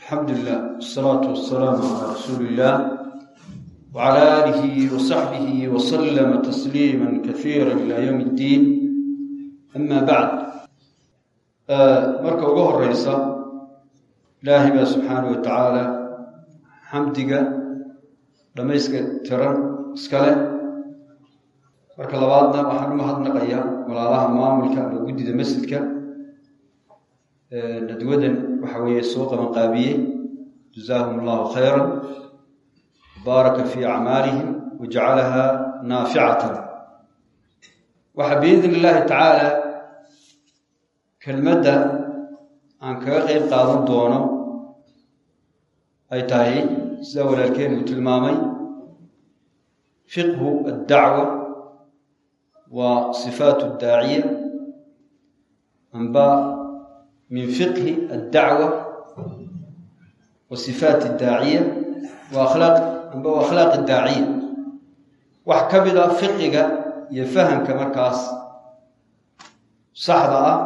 alxamdu lilah wsalaatu wasalaamu calaa rasuuli illah wcala aalihi wasaxbihi wasalama tasliima kasiira ila yowm اddiin ama bacd marka ugu horeysa ilaahay baa subxaana wa tacaala xamdiga dhamayska tiran iska leh marka labaadna waxaan u mahadnaqayaa walaalaha maamulka ama guddida masjidka nadwadan waxa weeye soo qabanqaabiyey jazaahum allahu khayra baaraka fii acmaalihim wajacalaha naaficatan waxaa biidn illaahi tacaala kelmadda aan kaga qeyb qaadan doono ay tahay sida walaalkeen uu tilmaamay fiqhu addacwa waa sifaat daaciya amba min fiqhi addacwa wa sifaat daaciya wa akhlaaq amba wa akhlaaq daaciya wax ka mid a fiqiga iyo fahamka markaas saxda ah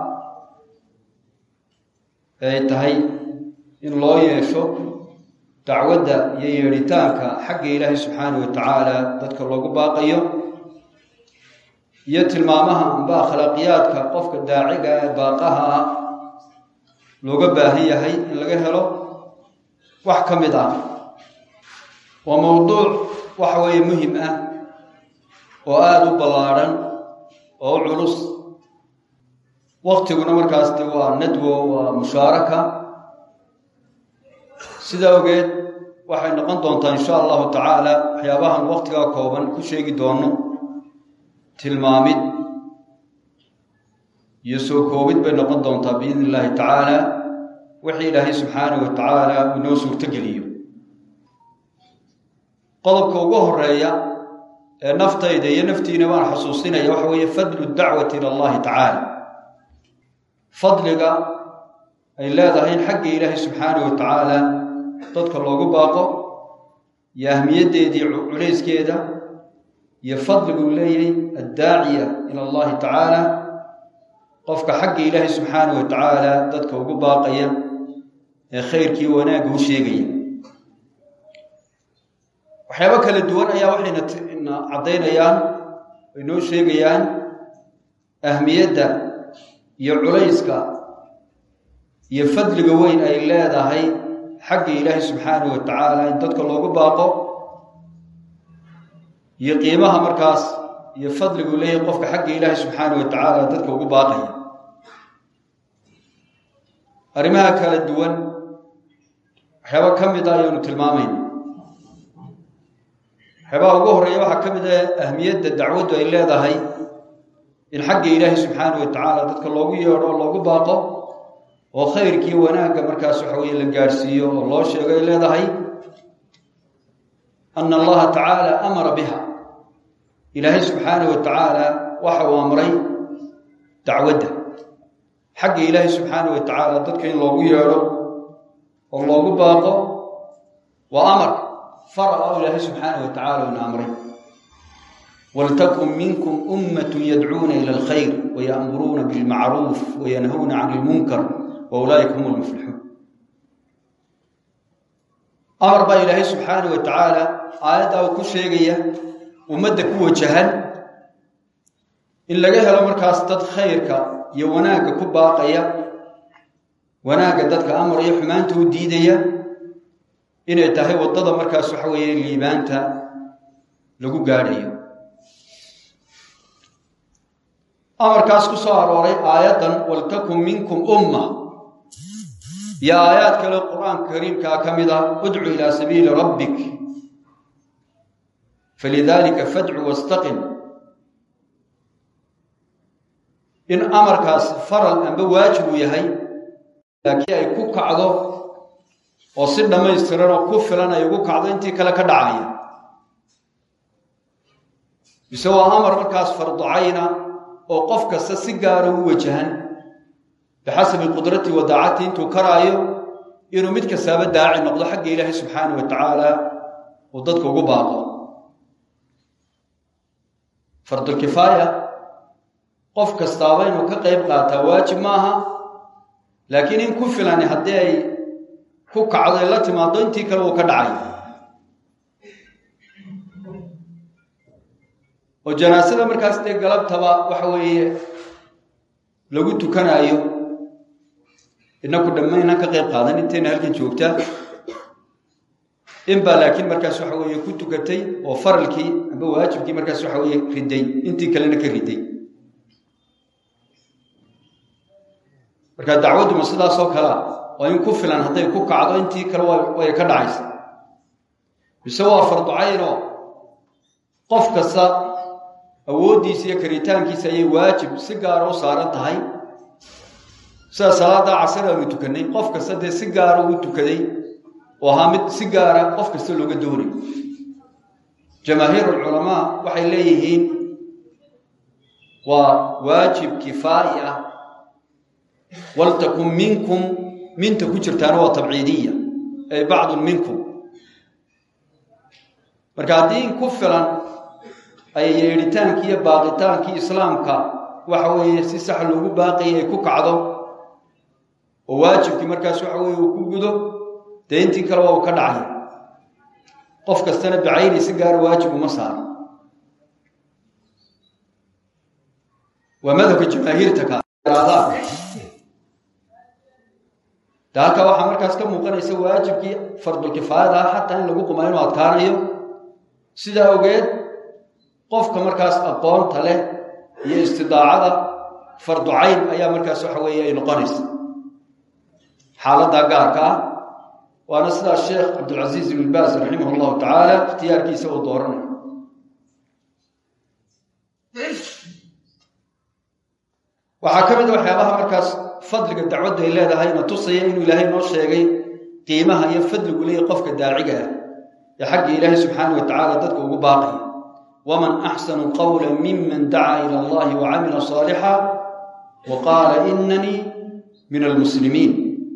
ay tahay in loo yeesho dacwadda iyo yeedhitaanka xagga ilaahay subxaanah wa tacaala dadka loogu baaqayo iyo tilmaamaha amba akhlaaqiyaadka qofka daaciga ee baaqaha ah looga baahan yahay in laga helo wax ka mid ah waa mowduuc waxa weeye muhim ah oo aada u ballaadhan oo u culus waktiguna markaas de waa nadwo waa mushaaraka sidaa ogeed waxay noqon doontaa insha allahu tacaala waxyaabahan waktigaa kooban ku sheegi doono tilmaamid iyo soo koobid bay noqon doontaa biidn illaahi tacaala wixii ilaahay subxaanahu wa tacaala inoo suurtogeliyo qodobka ugu horeeya ee naftayda iyo naftiina baan xusuusinaya waxa weeye fadlu dacwati ila allahi tacaala fadliga ay leedahay in xagga ilaahay subxaanahu wa tacaala dadka loogu baaqo iyo ahmiyaddeedii culayskeeda iyo fadligu leeyahay addaaciya ila allahi tacaala qofka xagga ilaahay subxaanahu wa tacaala dadka ugu baaqaya ee khayrkii wanaagga u sheegaya waxyaabo kala duwan ayaa waxayna caddaynayaan ay noo sheegayaan ahmiyadda iyo culayska iyo fadliga weyn ay leedahay xagga ilaahay subxaanahu wa tacaala in dadka loogu baaqo iyo qiimaha markaas iyo fadligu leeyahay qofka xagga ilaahay subxaanahu wa tacaala dadka ugu baaqaya arrimaha kala duwan waxyaaba ka mid a ayaanu tilmaamayna waxyaabaha ugu horreeya waxaa ka mid ah ahmiyadda dacwaddu ay leedahay in xagga ilaahay subxaanahu wa tacaala dadka loogu yeedho oo loogu baaqo oo khayrkii wanaagga markaas waxa weeye la gaadhsiiyo oo loo sheego ay leedahay ana allaha tacaala amara biha ilaahay subxaanahu wa tacaala waxa uu amray dacwadda xagga ilaahay subxaanahu wa tacaala dadka in loogu yeedho oo loogu baaqo waa amar faral o ilaahay subxaanahu wa tacala una amray waltakun minkum ummat yadcuuna ila alkhayr waya'muruuna bilmacruuf wayanhawna can ilmunkar wa ulaa'ika hum lmuflixuun amar baa ilaahay subxaanahu wa tacaala aayaddaa uu ku sheegaya ummadda ku wajahan in laga helo markaas dad khayrka iyo wanaagga ku baaqaya wanaagga dadka amaraya xumaanta u diidaya inay tahay waddada markaas waxa weeye liibaanta lagu gaadhayo amarkaas ku soo arooray aayaddan waltakun minkum umma iyo aayaad kale qur-aanka kariimkaa ka mid ah udcu ilaa sabiili rabbik falidaalika fadcu wastaqim in amarkaas faral amba waajib uu yahay laakiin ay ku kacdo oo si dhammaystiran oo ku filan ay ugu kacdo intii kale ka dhacaya mise waa amar markaas farducayna oo qof kasta si gaara u wajahan bixasabi qudratii wa daacati intuu karaayo inuu mid kastaaba daaci noqdo xagga ilaahay subxaanah wa tacaala uu dadka ugu baaqo fardulkifaaya qof kastaaba inuu ka qayb qaataa waajib maaha laakiin in ku filani haddii ay ku kacdo ee la timaado intii kale uu ka dhacay oo janaasada markaas dee galabtaba waxa weeye lagu tukanaayo inaku dhammaynan ka qayb qaadan intayna halkan joogtaa in baa laakiin markaas waxa weeye ku tukatay oo faralkii amba waajibkii markaas waxa weeye riday intii kalena ka riday marka dacwadduma sidaasoo kalea oo in ku filan hadday ku kacdo intii kale way ka dhacaysa mise waa farducaynoo qof kasta awooddiisa iyo karitaankiisa ayay waajib si gaara u saaran tahay sida salaada casar aanu tukannay qof kasta dee si gaara uu tukaday oo ahaa mid si gaara qof kasta looga doonayo jamaahiir alculamaa waxay leeyihiin waa waajib kifaa'i ah waltakun minkum minta ku jirtaana waa tabciidiya ay bacdun minkum marka haddii in ku filan ay yeedhitaankii iyo baaqitaankii islaamka waxa weeye si sax loogu baaqayay ay ku kacdo oo waajibkii markaas waxa weeye uu ku gudo dee intii kale waa uu ka dhacay qof kastana bacayni si gaara waajib uma saaro waa madhabka jamaahiirta kaadaan de halkaa waxaa markaas ka muuqanaysa waajibkii fardulkifaayada ah xataa in lagu qumaa inuu adkaanayo sidaa ogeed qofka markaas aqoonta leh iyo istidaacada farducayn ayaa markaas waxa weeye ay noqonaysa xaaladdaa gaarka ah waana sidaas sheekh cabdilcasiiz ibn baas raximah llahu tacaala ikhtiyaarkiisa uu dooranayo waxaa ka mid a waxyaabaha markaas fadliga dacwaddu ay leedahay na tusaya inuu ilaahay noo sheegay qiimaha iyo fadligu leeyahy qofka daaciga ah ee xagga ilaahay subxaana wa tacaala dadka ugu baaqaya waman axsanu qawla miman dacaa ila allahi wa camila saalixa wa qaala inanii min almuslimiin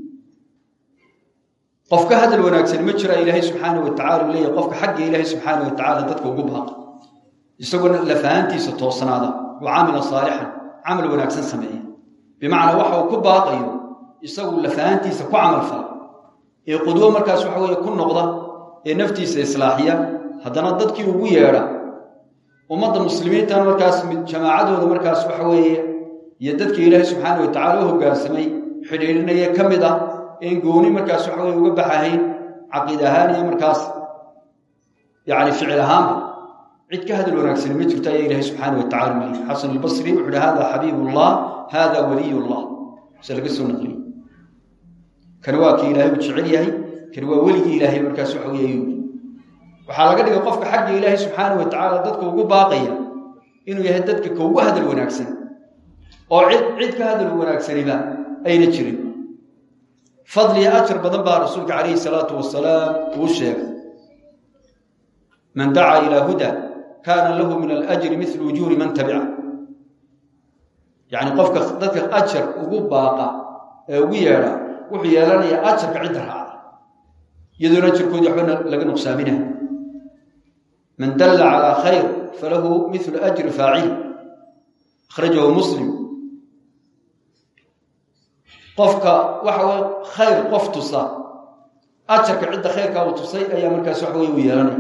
qof ka hadal wanaagsan ma jira ilaahay subxaana wa tacala uu leeyahy qofka xagga ilaahay subxaana wa tacaala dadka ugu baaqa isagoo lafahantiisa toosnaada wa camila saalixan camal wanaagsan sameeya bimacnaa waxa uu ku baaqayo isagu lafahantiisa ku camal fala ee qudwo markaas waxa weeye ku noqda ee naftiisa islaaxiya haddana dadkii ugu yeedha ummadda muslimiintan markaas jamaacadooda markaas waxa weeye iyo dadkii ilaahay subxaana wa tacala u hoggaansamay xidhiidhinaya ka mid ah een gooni markaas waxa weye uga baxahayn caqiid ahaan iyo markaas yacni ficil ahaanba cid ka hadal wanaagsani ma jirto ayaa ilaahay subxaana wa tacala u leeyay xasan albasri wuxu uhi hada xabiibullah hada waliyullah se laga soo naqliyey kani waa kii ilaahay uu jecel yahay kani waa weligii ilaahay markaas waxa weye ayuu waxaa laga dhigay qofka xagga ilaahay subxaana wa tacaala dadka ugu baaqaya inuu yahay dadka ka ugu hadal wanaagsan oo cid cid ka hadal wanaagsaniba ayna jirin fadliya ajar badan baa rasuulka calayhi salaatu wasalaam uu sheegay man dacaa ilaa huda kaana lahu min alajri milu ujuuri man tabica yacni qofka dadka ajar ugu baaqa ee ugu yeedha wuxuu yeelanayaa ajarka cidda raacda iyadoona ajarkoodii waxba laga nuqsaaminah man dalla calaa khayr falahu milu ajri faacil akhrajahu muslim qofka waxa weye khayr qof tusa ajarka cidda khayrkaa uu tusay ayaa markaas waxa weye u yeelanaya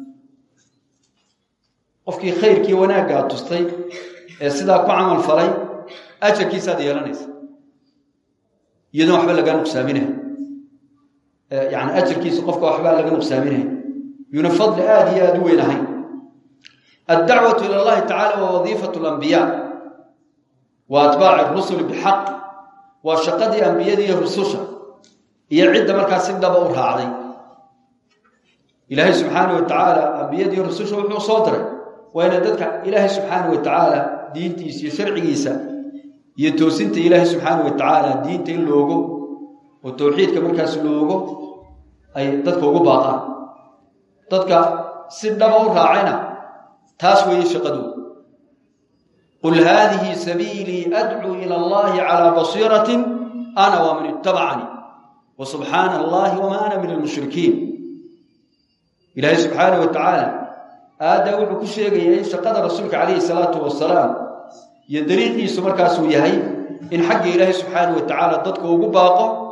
qofkii khayrkii wanaaggaa tustay ee sidaa ku camal falay ajarkiisaad yeelanaysa iyadoon waxba lagaa nuqsaaminay yani ajarkiisa qofka waxbaa laga nuqsaaminay yuuna fadli aada iyo aada u weyn ahayn addacwatu ila allahi tacala waa wadiifatu lambiyaa wa atbaaci rusuli bixaq waa shaqadii ambiyada iyo rususha iyo cidda markaa si dhaba u raacday ilaahay subxaana wa tacaala ambiyadiiyo rususha wuxuu soo diray waa inay dadka ilaahay subxaana wa tacaala diintiisa iyo sharcigiisa iyo toosinta ilaahay subxaana wa tacaala diinta in loogo oo towxiidka markaas loogo ay dadka ugu baaqaan dadka si dhaba u raacayna taas weeye shaqadooda qul haadihi sabiilii adcuu ila allahi calaa basiiratin ana waman ittabacanii wa subxaana allahi wamaa ana min almushrikiin ilaahay subxaana wa tacaala aaddaa wuxuu ku sheegayaa in shaqada rasuulka calayhi salaatu wasalaam iyo dariiqiisu markaasuu yahay in xagga ilaahay subxaana wa tacaala dadka ugu baaqo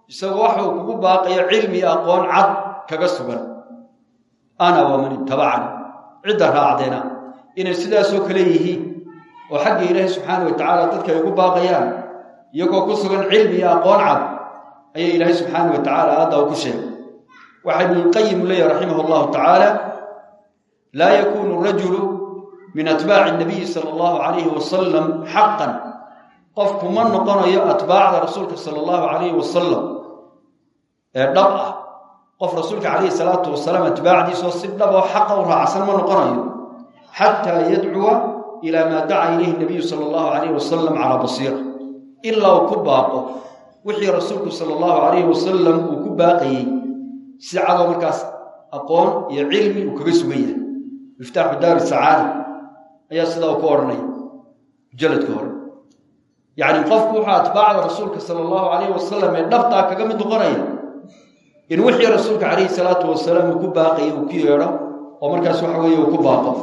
isagoo waxuu kugu baaqayo cilmi iyo aqoon cad kaga sugan ana waman ittabacani cidda raacdeena inay sidaasoo kale yihiin oo xagga ilaahi subxaana wa tacaala dadka ay ugu baaqayaan iyagoo ku sugan cilmi iyo aqoon cad ayaa ilaahay subxaana wa tacaala aadda u ku sheegay waxaa ibnulqayim u leeyahy raximah allahu tacaala laa yakunu rajulu min atbaaci nabiyi sala allahu calayhi wasalam xaqan qofku ma noqonayo atbaacda rasuulka sala allahu calayhi wasalam ee dhab ah qof rasuulka calayhi salaatu wasalaam atbaacdiisoo si dhab oo xaqa u raacsan ma noqonayo xataa yadcuwa ilaa maa daca ilayhi nabiyu sala allahu calayhi wasalam calaa basiira ilaa uu ku baaqo wixii rasuulku sala allahu calayhi wasalam uu ku baaqayey si cadoo markaas aqoon iyo cilmi uu kaga sugan yahay miftaaxu daari sacaada ayaa sidaa uu ka odhanaya mujalladka hore yacni qofku wuxuu atbaacda rasuulka sala allahu calayhi wasalam ee dhabtaa kaga mid noqonaya in wixii rasuulka calayhi salaatu wasalaam uu ku baaqayay uu ku yeedho oo markaas waxa weeye uu ku baaqo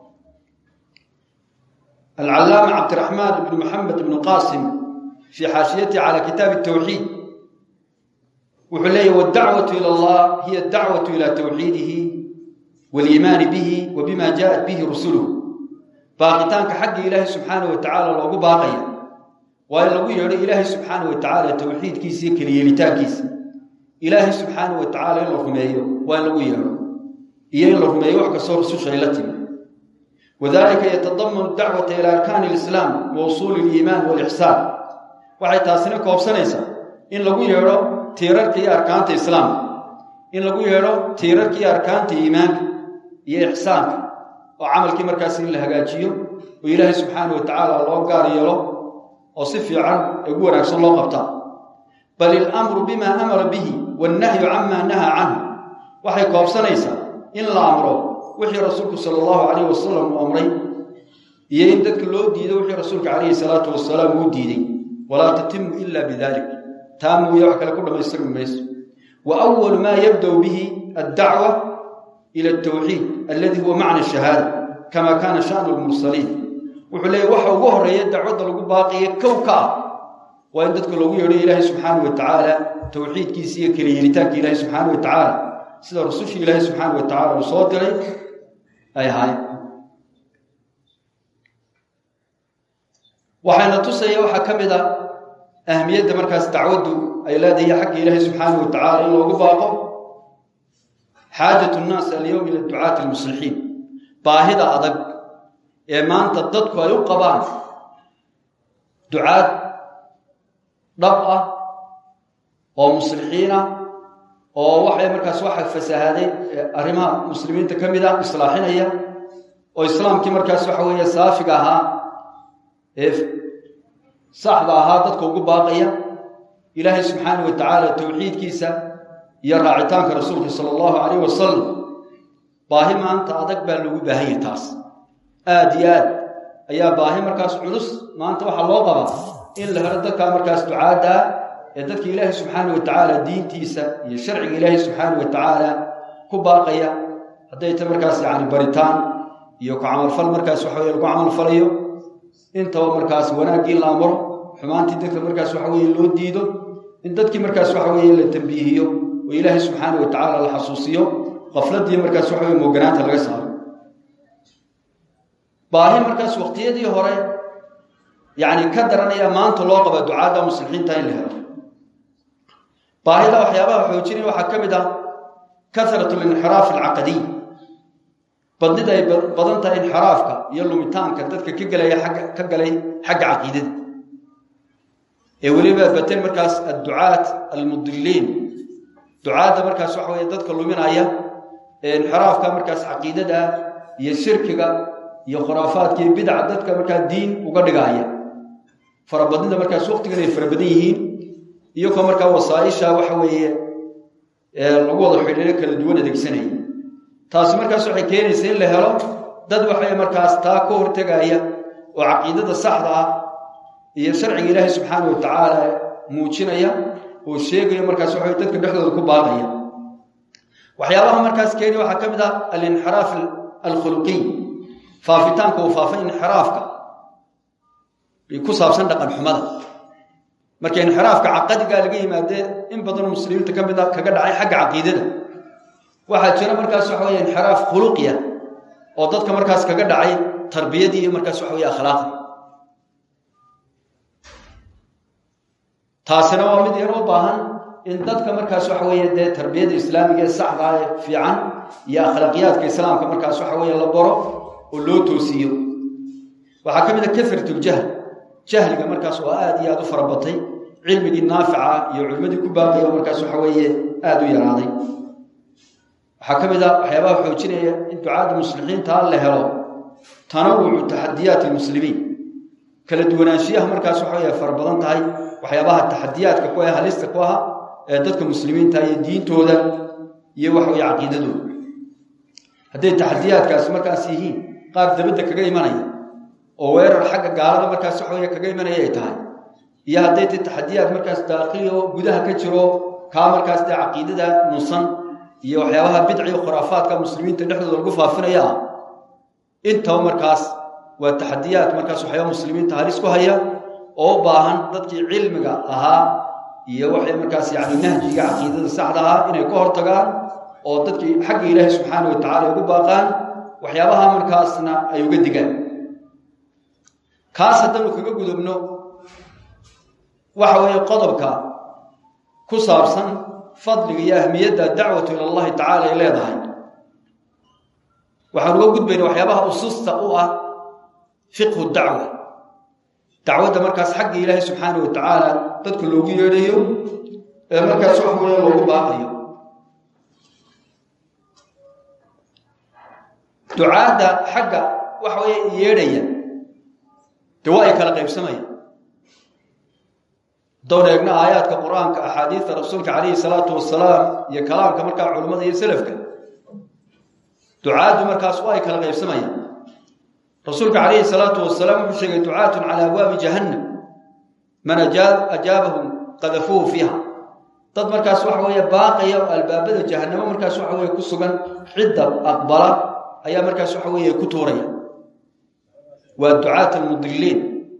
alcallaama cabdiraxmaan ibnu maxamed ibnu qaasim fii xaashiyati cala kitaabi tawxiid wuxuu leeyahy waddacwatu ila allah hiya adacwatu ila tawxiidihi waaliimaani bihi wa bima jaءat bihi rusuluhu baaqitaanka xagga ilaahay subxaana wa tacaala loogu baaqaya waa in lagu yeedho ilaahay subxaana wa tacaala tawxiidkiisa iyo keliyeelitaankiisa ilaahay subxaana wa tacaala in la rumeeyo waa in lagu yeedho iyo in la rumeeyo wax kastoo rususha ay la timi wadalika yatadamanu dacwata ila arkaani alislaam wa usuuli aliimaan walixsaan waxay taasina koobsanaysaa in lagu yeedho tiirarka iyo arkaanta islaamka in lagu yeedho tiirarka iyo arkaanta iimaanka iyo ixsaanka oo camalkii markaas in la hagaajiyo oo ilaahay subxaana wa tacaala loo gaar yeelo oo si fiican ee ugu wanaagsan loo qabtaa bal ilamru bima amara bihi wannahyu camaa nahaa canhu waxay koobsanaysaa in la amro wixii rasuulku sala allahu calayhi wasalam uu amray iyo in dadka loo diido wixii rasuulka calayhi salaatu wasalaam uu diiday walaa tatimu ila bidalik taa mooye wax kale ku dhammaystirmi mayso wa awalu maa yabda'u bihi addacwa ila altawxiid aladi huwa macna shahaada kama kaana sha'nu lmursaliin wuxuu leeyahy waxa ugu horreeya dacwadda lagu baaqiya kow ka ah waa in dadka loogu yeedho ilaahay subxaana wa tacaala tawxiidkiisa iyo keliyeelitaanka ilaahay subxaana wa tacaala sida rusushii ilaahay subxaana wa tacala uu soo diray ay ahaayeen waxayna tusaya waxaa ka mid a ahmiyadda markaas dacwaddu ay leedahay xagga ilaahay subxaana wa tacaala in loogu baaqo xaajatu nnaas alyowm ila ducaati almuslixiin baahida adag ee maanta dadku ay u qabaan ducaad dhab ah oo muslixiin ah oo waxay markaas waxa fasahaaday arrimaha muslimiinta ka mid ah islaaxinaya oo islaamkii markaas waxa weeye saafiga ahaa ee saxda ahaa dadka ugu baaqaya ilaahay subxaana wa tacaala tawxiidkiisa iyo raacitaanka rasuulka sala allahu calayh wasalam baahi maanta adag baa loogu baahan yahay taas aada iyo aad ayaa baahi markaas culus maanta waxaa loo qabaa in la helo dadkaa markaas ducaadda ah ee dadka ilaahay subxaana wa tacaala diintiisa iyo sharciga ilaahay subxaana wa tacaala ku baaqaya hadday ta markaas yacni baritaan iyo ku camalfal markaas waxa weye lagu camalfalayo intaba markaas wanaaggii la amro xumaantii dadka markaas waxa weye loo diido in dadkii markaas waxa weeye la tambiihiyo oo ilaahay subxaana wa tacaala la xasuusiyo qafladii markaas waxa weye mooganaanta laga saaro baahi markaas waqtiyadii hore yacni ka daranaya maanta loo qaba ducaadda muslixiinta in la helo baahida waxyaabaha xoojinaya waxaa ka mid ah karat linxiraaf alcaqadiy badnida ay badan tahay inxiraafka iyo lumitaanka dadka ka gelaya agga ka galay xagga caqiidada ee weliba baten markaas adducaat almudiliin ducaadda markaas waxa weye dadka luminaya ee inxiraafka markaas caqiidada iyo shirkiga iyo khuraafaadka iyo bidca dadka markaa diin uga dhigaaya farabadnida markaas waqtigan ay fara badan yihiin iyagoo markaa wasaaisha waxa weeye lagu wada xidhiiro kala duwan adeegsanaya taasi markaas waxay keenaysa in la helo dad waxay markaas taa ka hortegaya oo caqiidada saxda ah iyo sharciga ilaahay subxaana wa tacaala muujinaya oo sheegaya markaas waxa dadka dhexdooda ku baaqaya waxyaabaha markaas keeni waxaa ka mid ah alinxiraaf alkhuluqiy faafitaanka uu faafay inxiraafka ku saabsan dhaqan xumada marka inxiraafka caqadigaa laga yimaadee in badanoo muslimiinta ka mida kaga dhacay xagga caqiidada waxaa jira markaas waxa wey inxiraaf khuluqiya oo dadka markaas kaga dhacay tarbiyadii iyo markaas waxa wey akhlaaqdii taasina waa mid yar u baahan in dadka markaas waxa weeye dee tarbiyada islaamiga ee saxda ee fiican iyo akhlaaqiyaadka islaamka markaas waxa weeye la baro oo loo toosiiyo waxaa ka mid a karatuljahl jahliga markaas oo aad iyo aad u farabatay cilmigii naafica iyo culimmadii ku baaqaya oo markaas waxa weeye aada u yaraaday waxaa ka mid a waxyaabaha xoojinaya in ducaada muslixiinta la helo tanawucu taxadiyaati lmuslimiin kala duwanaanshiyaha markaas waxa wey fara badan tahay waxyaabaha taxadiyaadka ku ah halista ku aha ee dadka muslimiinta iyo diintooda iyo waxa weye caqiidadooda hadday taxadiyaadkaasi markaas yihiin qaar dabadda kaga imanaya oo weerar xagga gaalada markaas waxa wey kaga imanaya ay tahay iyo hadday ta taxadiyaad markaas daakili oo gudaha ka jiro kaa markaas dee caqiidada nusan iyo waxyaabaha bidciga khuraafaadka muslimiinta dhexdooda lagu faafinaya ah intaba markaas waa taxadiyaad markaas waxyaaba muslimiinta halis ku haya oo u baahan dadkii cilmiga ahaa iyo waxay markaas yani nahjiga caqiidada saxda ahaa inay ka hortagaan oo dadkii xagga ilaahi subxaana wa tacala ugu baaqaan waxyaabaha markaasna ay uga digaan kaas haddanu kaga gudubno waxa weeye qodobka ku saabsan fadliga iyo ahmiyadda dacwatu ila allahi tacala ay leedahay waxaan uga gudbayna waxyaabaha ususta u ah fiqhu dacwa dacwadda markaas xagga ilaahay subxaana wa tacaala dadka loogu yeedhayo ee markaas wax weeye loogu baaqayo ducaadda xagga waxa weeye yeedhaya dee waa ay kala qaybsamayaan haddowna eegna aayaadka qur-aanka axaadiista rasuulka calayhi salaatu wasalaam iyo kalaamka markaa culimmada iyo selafka ducaaddu markaas waa ay kala qaybsamayaan rasuulka calayhi salaatu wasalaam wuxuu sheegay ducaatun calaa abwaabi jahannam man ajaabahum qadafuuhu fiiha dad markaas waxa weeye baaqaya oo albaabada jahannamo markaas waxa weye ku sugan cidda aqbala ayaa markaas waxa weeye ku tuuraya waa ducaat almudiliin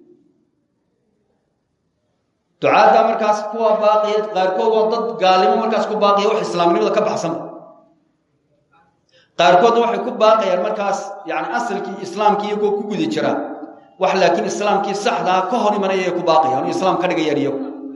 ducaadda markaas kuwa baaqaya qaarkood waa dad gaalnimo markaas ku baaqaya wax islaamnimada ka baxsanba qaarkoodna waxay ku baaqayaan markaas yani asalkii islaamkii iyagoo ku guda jira wax laakiin islaamkii saxdaa ka hor imanaya ay ku baaqayaan oo islaam ka dhigayaan iyagu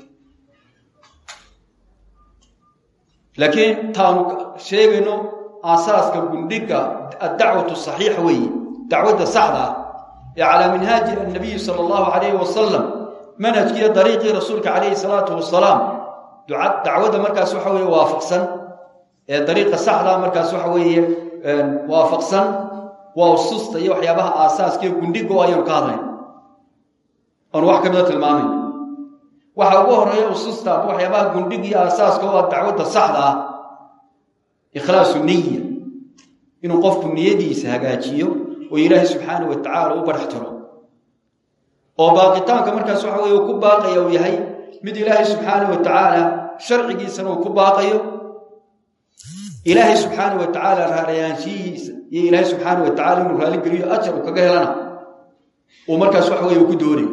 laakiin taanu sheegayno aasaaska gundhiga addacwatu saxiixa weeye dacwadda saxda ah ee calaa minhaaji annabiyi sala allahu calayhi wasalam manhajkiiyo dariiqii rasuulka calayhi salaatu wasalaam dacwadda markaas waxa weeye waafaqsan ee dariiqa saxdaa markaas waxa weeye waafaqsan waa ususta iyo waxyaabaha aasaaskiiyo gundhiga oo ayaanu ka hadlayn oonu wax ka mida tilmaamayn waxa ugu horeeya ususta ama waxyaabaha gundhiga iyo aasaaska oo ah dacwadda saxda ah ikhlaasu niya inuu qofku niyadiisa hagaajiyo oo ilaahay subxaana wa tacaala u badhax tiro oo baaqitaanka markaas waxa weye uu ku baaqaya uu yahay mid ilaahay subxaana wa tacaala sharcigiisana uu ku baaqayo ilaahay subxaana wa tacaala raarayaanshihiisa iyo ilaahay subxaana wa tacala inuu raaligeliyo ajar uu kaga helana uu markaas waxa weye uu ku doonayo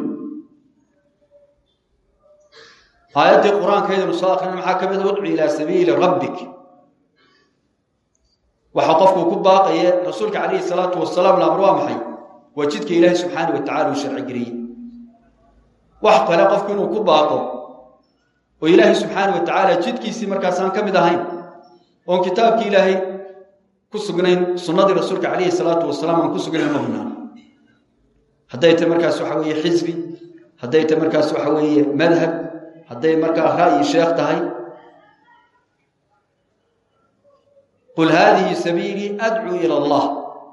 aayaddii qur-aankaydanu soo akrina maxaa ka mid a udcu ilaa sabiili rabbik waxaa qofkuu ku baaqaya rasuulka calayhi salaatu wasalaam laamr waa maxay waa jidka ilaahay subxaana wa tacala uu sharci geliyey wax kale qofku inuu ku baaqo oo ilaahay subxaana wa tacaala jidkiisii markaasaan ka mid ahayn oon kitaabkii ilaahay ku sugnayn sunnadii rasuulka calayhi salaatu wasalaam aan ku sugnayn ma bannaan hadday tahy markaas waxa weeye xisbi hadday tahy markaas waxa weeye madhab hadday markaa ra'yi sheekh tahay qul haadihi sabiilii adcuu ila allah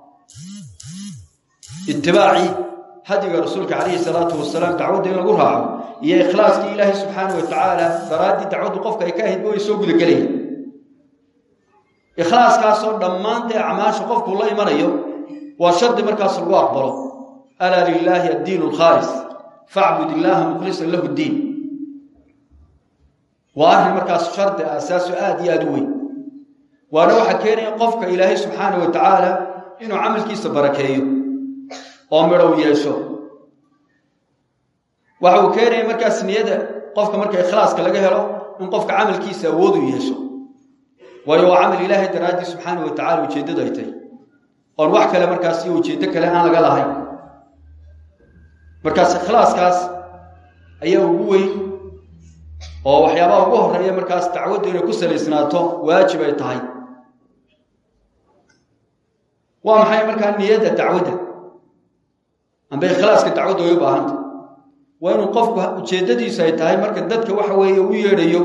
itibaacii hadiga rasuulka calayhi salaatu wasalaam dacwadda in lagu raaco iyo ikhlaaskii ilaahay subxaana wa tacaala daraaddii dacwaddu qofka ay ka ahayd way soo gudagelayaan ikhlaaskaasoo dhammaantee acmaasha qofkuu la imanayo waa shardi markaas lagu aqbalo alaa lilaahi addiin alkhaalis facbud illaaha mukhlisan lahu ddiin waa arrin markaas shardi aasaaso aada iyo aada u weyn waana waxaa keenaya qofka ilaahay subxaana wa tacaala inuu camalkiisa barakeeyo oo midhow yeesho waxa uu keenaya markaas niyada qofka marka ikhlaaska laga helo in qofka camalkiisa awood u yeesho waayo waa camal ilaahay daraaddii subxaana wa tacala ujeeddadu ay tahay oon wax kale markaas iyo ujeeddo kale aan laga lahayn markaas ikhlaaskaas ayaa ugu weyn oo waxyaabaha ugu horeeya markaas dacwaddu inay ku salaysnaato waajib ay tahay waa maxay markaa niyadda dacwadda amba ikhlaaska dacwadda way u baahanta waa inuu qofku ujeeddadiisu ay tahay marka dadka waxa weeye u yeedhayo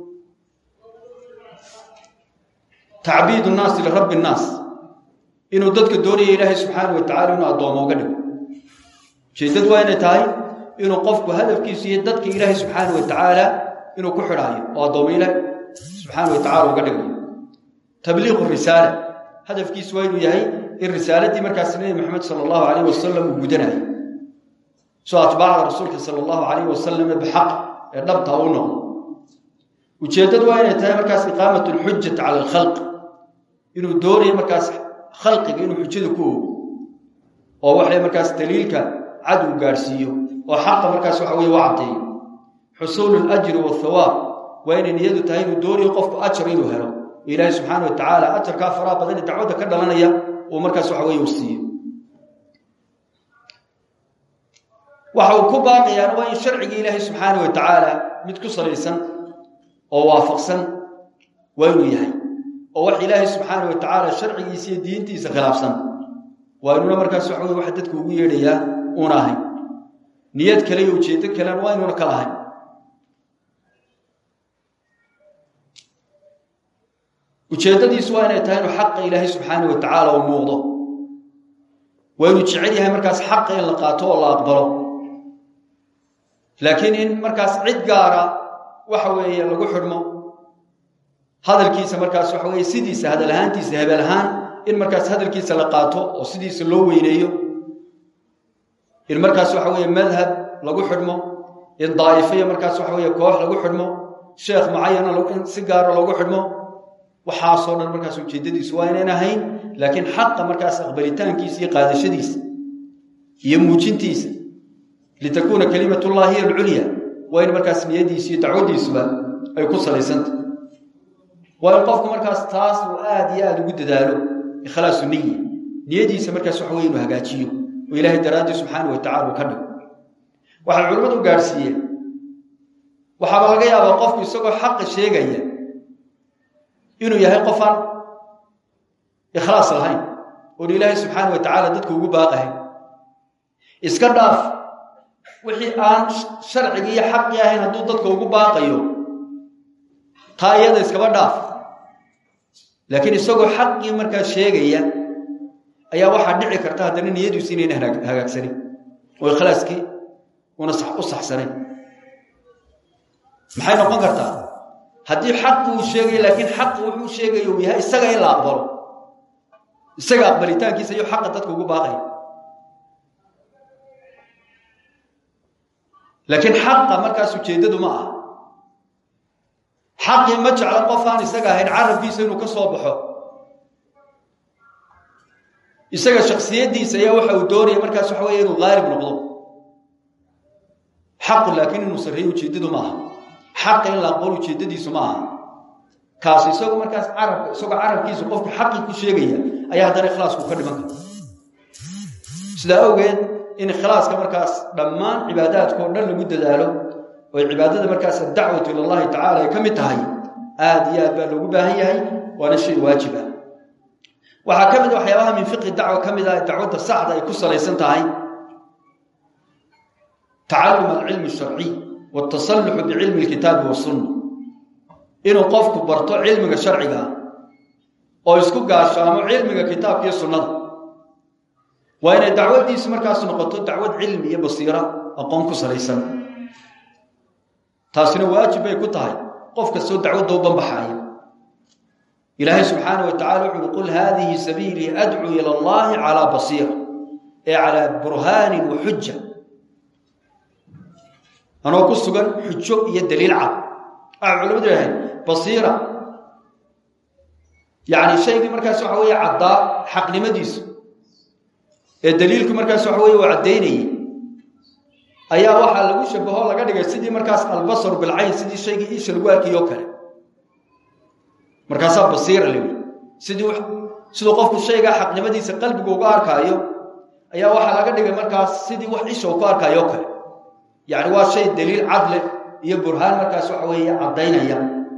tacbiid nnaasi lirabbi nnaas inuu dadka doonaya ilaahay subxaana wa tacala inuu addoomo uga dhigo ujeeddadu waa inay tahay inuu qofku hadafkiisu iyo dadka ilaahay subxaana wa tacaala inuu ku xidhaayo oo addoomo ilaahay subxaana wa tacala uga dhigayo tabliiqu risaala hadafkiisu waa inuu yahay in risaaladii markaas nebi maxamed sala allahu calayh wasalam uu gudanayo soo atbaacda rasuulka sala allahu calayh wasalam bixaq ee dhabta u noqdo ujeeddadu waa inay tahay markaas iqaamat alxujati cala alkhalq inuu doonayo markaas khalqiga inuu xujada ku ogo oo waxay markaas daliilka cad uu gaadhsiiyo oo xaqa markaas waxa weye u caddeeyo xusuulu alajri waathawaab waa inay niyadu tahay inuu doonayo qofku ajar inuu helo ilaahay subxaana wa tacaala ajarkaa faraha badan ee dacwadda ka dhalanaya uu markaas waxa weye uu siiyo waxa uu ku baaqayaana waa in sharciga ilaahay subxaana wa tacaala mid ku salaysan oo waafaqsan waa inuu yahay oo wax ilaahay subxaana wa tacaala sharcigiisa iyo diintiisa khilaafsan waa inuuna markaas waxa weye waxa dadku ugu yeedhayaa uuna ahayn niyad kale iyo ujeeddo kalena waa inuuna ka lahayn ujeeddadiisu waa inay tahay inuu xaqa ilaahay subxaana wa tacaala u muuqdo waa inuu jecel yahay markaas xaqa in la qaato oo la aqbalo laakiin in markaas cid gaara waxa weeye lagu xidhmo hadalkiisa markaas waxa weeye sidiisa hadal ahaantiisa hebel ahaan in markaas hadalkiisa la qaato oo sidiisa loo weyneeyo in markaas waxa weeye madhab lagu xidhmo in daa'ifaya markaas waxa weeye koox lagu xidhmo sheekh mucayana in si gaara loogu xidhmo waxaasoo dhan markaas ujeeddadiisu waa inayn ahayn laakiin xaqa markaas aqbalitaankiisa iyo qaadashadiisa iyo muujintiisa litakuuna kalimatullahi hiya alculya waa in markaas niyadiisa iyo dacwaddiisuba ay ku salaysantah waa in qofku markaas taas uu aada iyo aada ugu dadaalo ikhlaasu niya niyadiisa markaas waxa weye inuu hagaajiyo oo ilaahay daraaddii subxaana wa tacala uu ka dhigo waxay culimmadu gaadhsiiyeen waxaaba laga yaabaa qofku isagoo xaqa sheegaya inuu yahay qofaan ikhlaas lahayn oon ilaahay subxaana wa tacaala dadka ugu baaqahayn iska dhaaf wixii aan sharcigii iyo xaqii ahayn hadduu dadka ugu baaqayo taa iyada iskaba dhaaf laakiin isagoo xaqii markaa sheegaya ayaa waxaa dhici karta haddana niyadiisu inayna hagaagsanin oo ikhlaaskii una u saxsanayn maxay noqon kartaa haddii xaqi uu sheegayo laakiin xaqi wuxuu sheegayo uu yahay isaga in la aqbalo isaga aqbalitaankiisa iyo xaqa dadka ugu baaqaya laakiin xaqa markaas ujeeddadu ma aha xaqii ma jeclo qof aan isaga ahayn carabkiisa inuu ka soo baxo isaga shaksiyaddiisa ayaa waxa uu doonaya markaas waxa weeye inuu haalib noqdo xaqu laakiin inuu sarreeyo ujeeddadu ma aha xaqa in la aqbalo ujeeddadiisu ma aha kaas isagu markaas carabka isagoo carabkiisa qofku xaqii ku sheegaya ayaa haddana ikhlaasku ka dhiman kara sidaa awgeed in ikhlaaska markaas dhammaan cibaadaadka oo dhan lagu dadaalo oo cibaadada markaas addacwatu ila allahi tacala ay ka mid tahay aada iyo aad baa loogu baahan yahay waana shay waajib ah waxaa ka mid a waxyaabaha min fiqhi dacwa ka mid ah dacwadda saxda ay ku salaysan tahay tacallum alcilmi sharciy watasalluxu bicilmi alkitaabi wasunna inuu qofku barto cilmiga sharciga ah oo isku gaashaamo cilmiga kitaabka iyo sunnada waa inay dacwaddiisu markaas noqoto dacwad cilmi iyo basiira aqoon ku salaysan taasina waajib bay ku tahay qof kastoo dacwadda u banbaxaaya ilaahay subxaana wa tacala wuxu uhi qul haadihi sabiilii adcuu ila allahi calaa basiira ee calaa burhaanin wa xuja anoo ku sugan xujo iyo daliil cad waxay culamadu yahayn basiira yacni shaygii markaas waxa weeye caddaa xaqnimadiisu ee daliilku markaas waxa weye uu caddaynayey ayaa waxaa lagu shabaho laga dhigay sidii markaas albasaru bilcayn sidii shaygii iisha lagu arkayo kale markaasaa basiira la yidhi sidii siduu qofku shaygaa xaqnimadiisa qalbiga uga arkaayo ayaa waxaa laga dhigay markaas sidii wax isha uu ku arkaayo kale yacni waa shay daliil cadleh iyo burhaan markaas waxa weeye caddaynaya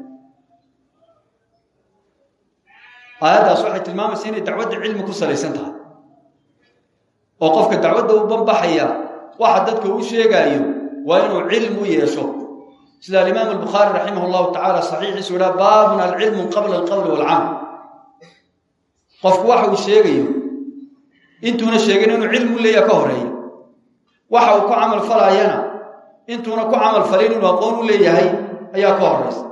aayaddaas waxay tilmaamaysa inay dacwadda cilmi ku salaysan tahay oo qofka dacwadda u banbaxaya waxa dadka uu sheegaayo waa inuu cilm u yeesho sida alimaam albukhaari raximah llahu tacala saxiixiisu idhaa baabun alcilmu qabla alqowli walcamal qofku waxa uu sheegayo intuuna sheegin inuu cilmi u leeyaha ka horeeya waxa uu ku camal falaayana intuuna ku camal falin inuu aqoon u leeyahay ayaa ka horeysa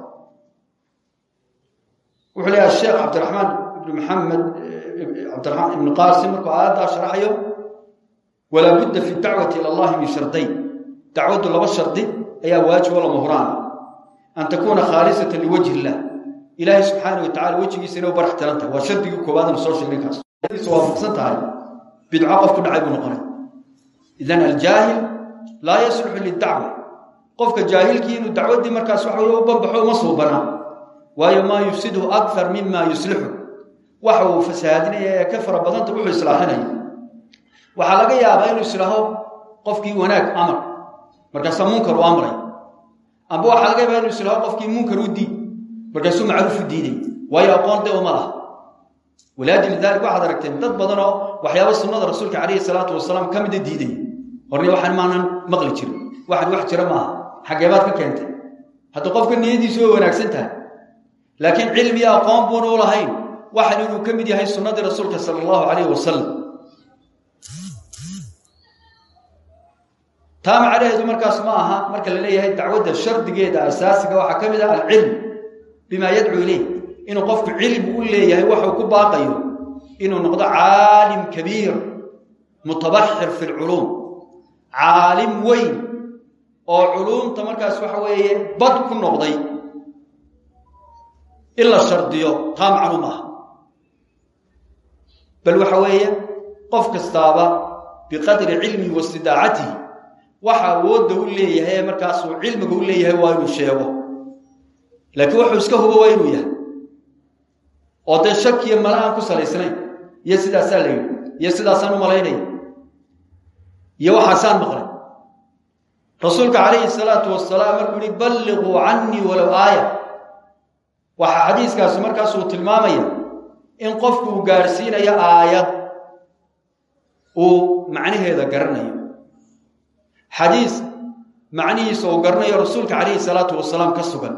wuxuu leeyahay sheekh cabdiraxmaan ibn maxamed cabdiramaan ibnu qaasim markuu aayaddaa sharaxayo walaa budda fi dacwati ila allahi min shardayn dacwaddu laba shardi ayaa waajib oo lama huraana an takuuna khaalisatan liwajhi illah ilaahay subxaana wa tacala wejigiisa inay u barax tiran tahay waa shardigii koowaadana soo sheegnay kaas waafaqsan tahay bidco qof ku dhacay buu noqonay idan aljaahil laa yasluxu lidacwa qofka jaahilkii inuu dacwaddii markaas waxa wey u banbaxo uma suubanaa waayo maa yufsidhu akar mima yuslixu waxa uu fasahaadinaya ee ka fara badanta wuxuu islaaxinaya waxaa laga yaabaa inuu islaaho qofkii wanaag amar markaasaa munkar u amray amba waxaa laga yaabaa inuu islaaho qofkii munkar u diid markaasuu macruuf u diiday waayo aqoon de uma laha walaajili dalik waxaad aragteen dad badanoo waxyaaba sunnada rasuulka calayhi salaatu wasalaam ka mida diiday horni waxaan maanan maqli jirin waxaan wax jira maaha xageebaad ka keentay hadda qofka niyadiisu way wanaagsan tahay laakiin cilmiya aqoon buuna u lahayn waxan inuu ka mid yahay sunnadii rasuulka sala allahu calayhi wasalam taa macnaheedu markaas ma aha marka la leeyahay dacwadda shardigeeda asaasiga waxaa ka mid ah alcilm bimaa yadcuu ileyh inuu qofku cilmi u leeyahay waxuu ku baaqayo inuu noqdo caalim kabiir mutabaxir fi lculuum caalim weyn oo culuumta markaas waxa weeye bad ku noqday in la shardiyo taa macnu maaha bal waxa weeye qof kastaaba biqadri cilmihi wa istidaacatihi waxa awoodda u leeyahay ee markaasuu cilmiga u leeyahay waa inuu sheego laakiin wuxuu iska hubo waa inuu yahay oo dee shakiya mala aan ku salaysnayn iyo sidaasaa la yidhi iyo sidaasaan u malaynaya iyo waxaasaan maqlay rasuulka calayhi salaatu wasalaam markuu yihi balliquu cannii walow aaya waxaa xadiiskaasi markaasuu tilmaamaya in qofku uu gaadhsiinayo aayad uu macnaheeda garanayo xadiis macnihiisa uu garanayo rasuulka calayhi salaatu wasalaam ka sugan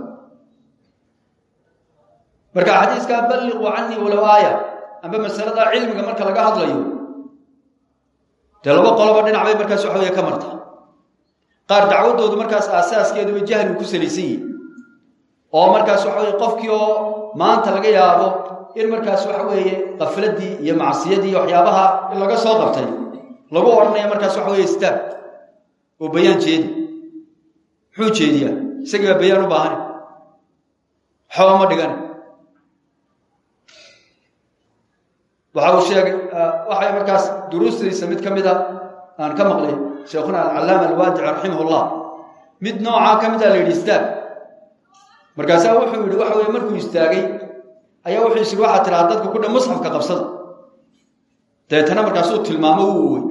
marka xadiiskaa balliquu cannii walow aaya amba masalada cilmiga marka laga hadlayo dee laba qoloba dhinac bay markaas waxa weeye ka marta qaar dacwaddoodu markaas aasaaskeedu way jahligu ku salaysan yihin oo markaas waxa weye qofkii oo maanta laga yaabo in markaas waxa weeye qafladii iyo macsiyadii iyo waxyaabaha in laga soo qabtay lagu odhanaya markaas waxa weye istaag oo bayaan jeedi muxuu jeediyaa isagii baa bayaan u baahani waxba ma dhigani waxa uu sheegay waxay markaas duruustiisa mid ka mid a aan ka maqlay sheekhuna alcallaama alwaadici raximahullah mid noocaa ka mid a la yidhi istaag markaasaa wuxuu yidhi waxa weye markuu istaagay ayaa wuxuu is yidhi waxaa tidhaha dadka ku dhan musxafka qabsada dabeetana markaasuu tilmaamo u uwey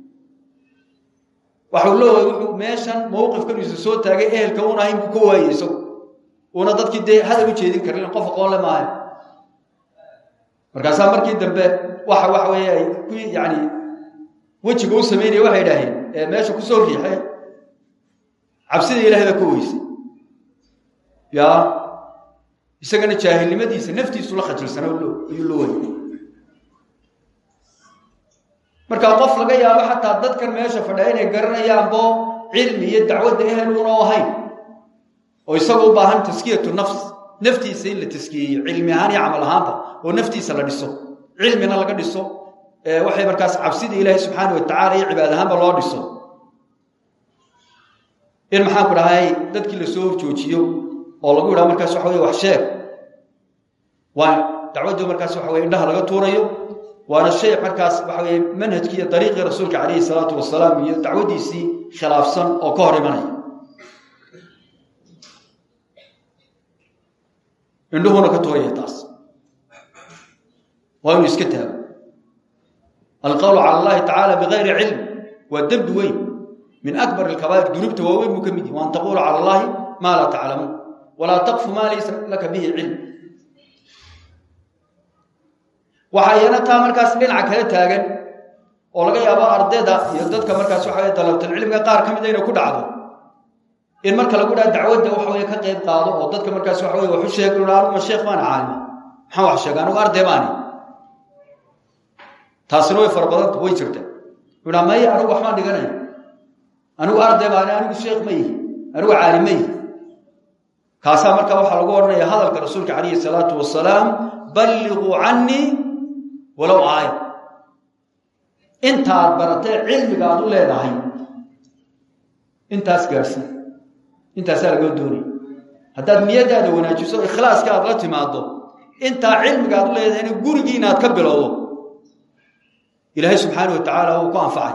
waxau leeyahay wuxuu meeshan mawqifkan isu soo taagay ehelka uuna ahayn buu ka waayey isagu uuna dadkii dee hadal u jeedin karin qof aqoon le maahay markaasaa markii dambe waxa waxa weeye ay ku yani wejiga u samaynaya waxay idhaaheen ee meesha kusoo riixee cabsida ilahay baa ka weysay ya isagana jaahilnimadiisa naftiisu la khajilsana ayuu la wayay markaa qof laga yaabo xataa dadkan meesha fadhiya inay garanayaanbo cilmi iyo dacwadda ehel una u ahayn oo isagu u baahan taskiyatu nafs naftiisa in la taskiyeeyo cilmi ahaan iyo camal ahaanba oo naftiisa la dhiso cilmina laga dhiso waxay markaas cabsida ilaahay subxaana wa tacala iyo cibaad ahaanba loo dhiso in maxaan ku dhahay dadkii lasoo horjoojiyo oo lagu yidhaha markaas waxa wey wax sheeg waa dacwaddii markaas waxa wey indhaha laga tuurayo waana shay markaas waxa weye manhajkii iyo dariiqii rasuulka calayhi salaatu wasalaam iyo dacwadiisii khilaafsan oo ka hor imanaya indhuhuna ka tooraya taas waa inuu iska taago alqowlu cala allahi tacaala bigayri cilm waa dembi weyn min akbar alkabaa'ir dunuubta waaweyn buu ka mid yahi waan taquulu cala allahi maa laa taclamuun walaa taqfu maa laysa laka bihi cilm waxaa iyana taa markaas dhinaca kala taagan oo laga yaabo ardayda iyo dadka markaas waxa weye dalabtalcilmiga qaar ka mida inay ku dhacdo in marka lagu dhaha dacwadda waxa weye ka qayb qaado oo dadka markaas waxa weye waxu sheeg anuma sheekh baana caalima maxaan wax sheega anugu arday baani taasina way fara badanta way jirta uhaa maya anigu waxbaan dhiganaya anigu arday baani anigu sheekh ma yihi anigu caalim ma yihi kaasaa marka waxaa lagu odhanaya hadalka rasuulka calayhi salaatu wasalaam balliquu cannii walow aaya intaad baratee cilmiga aad u leedahay intaas gaadhsii intaasaa laga doonaya haddaad niyadaada wanaajiso ikhlaaska aad la timaado intaa cilmiga aad u leedahayna gurigii inaad ka bilowdo ilaahay subxaana wa tacaala uu ku anfacay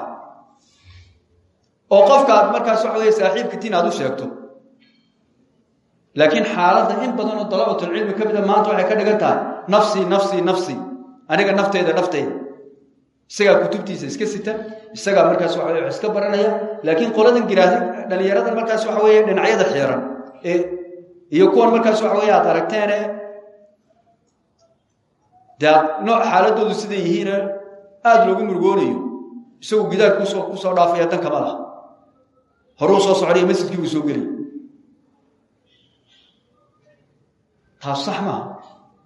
oo qofka aad markaas waxa weye saaxiibkatiin aad u sheegto laakiin xaaladda in badan oo dalabatulcilmi ka mida maanta waxay ka dhigan tahay nafsii nafsii nafsii aniga nafteyda nafteyda isagaa kutubtiisa iska sita isagaa markaas waxa weye wax iska baranaya laakiin qoladan giraasi dhallinyarada markaas waxa weeye dhinacyada xiiran ee iyo kuwan markaas waxa weye aad aragteene dee nooc xaaladoodu siday yihiine aada loogu murgoonayo isagu gidaar kusoo kusoo dhaafaya dan kama laha horuu soo socdaya masjidkii buu soo gelay taas sax maaha